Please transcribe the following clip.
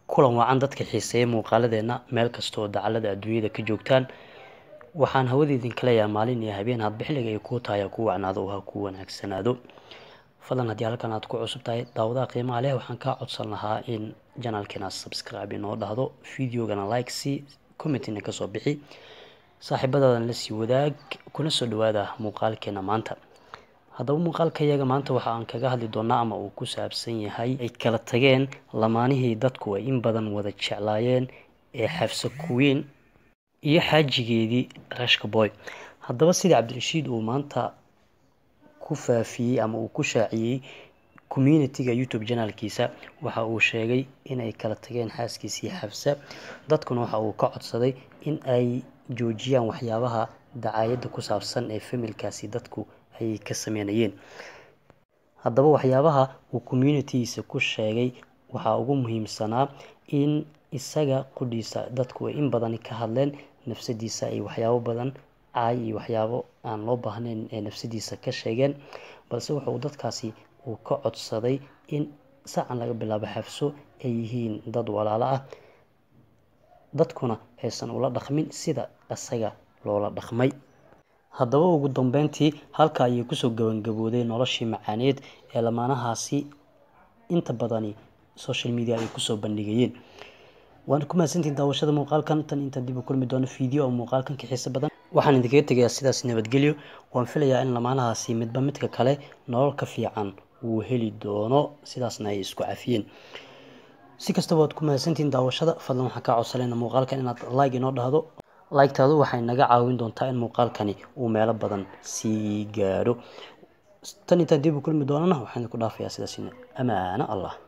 kulan wacan dadka xiiseeya muuqaaladeena meel kasta oo dacalada adduunyada ka joogtaan waxaan hawada idinka leeyahay maalin iyo habeen hadba xilliga ay kuu tahay ha kuu wacnaado oo ha kuu wanaagsanaado fadlan haddii halkan aad ku cusub tahay daawadaha qiimaha leh waxaan kaa codsan lahaa in janalkeena subscribe inoo dhahdo videogana like si commentina kasoo bixi saaxiibadaadan lasii wadaag kuna soo dhawaada muuqaalkeena maanta haddaba muuqaalka iyaga maanta waxa aan kaga hadli doonaa ama uu ku saabsan yahay ay kala tageen lamaanihii dadku ay in badan wada jeclaayeen ee xafsa kuwiin iyo xaajigeedii rashka boy haddaba sidii cabdirashiid uu maanta ku faafiyey ama uu ku shaaciyey communitiga youtube janaalkiisa waxa uu sheegay inay kala tageen xaaskiisii xafsa dadkuna waxa uu ka codsaday in ay joojiyaan waxyaabaha dacaayadda ku saabsan ee familkaasi dadku ay ka sameynayeen haddaba waxyaabaha uu communitigiisa ku sheegay waxaa ugu muhiimsanaa in isaga qudhiisa dadku ay in badan ka hadleen nafsadiisa ay waxyaabo badan caay iyo waxyaabo aan loo baahnayn ee nafsadiisa ka sheegeen balse wuxuu dadkaasi uu ka codsaday in sacan laga bilaabo xafso ay yihiin dad walaalo ah dadkuna aysan ula dhaqmin sida isaga loola dhaqmay haddaba ugu dambeyntii halka ayay kusoo gabangabooday noloshii macaaneed ee lamaanahaasi inta badani social media ay kusoo bandhigayeen waana ku mahadsantiin daawashada muuqaalkan tan intaan dib u kulmi doono video oo muuqaalkan ka xiiso badan waxaan idinkaga tegayaa sidaas nabadgelyo waan filayaa in lamaanahaasi midba midka kale nolol ka fiican uu heli doono sidaasna ay isku cafiyeen si kastaba waad ku mahadsantiin daawashada fadlan waxaan kaa codsanayna muuqaalkan inaad like inoo dhahdo like-taadu waxay naga caawin doontaa in muuqaalkani uu meelo badan sii gaadho tan intaan dib u kulmi doonana waxaan idinku dhaafayaa sidaas amaano allah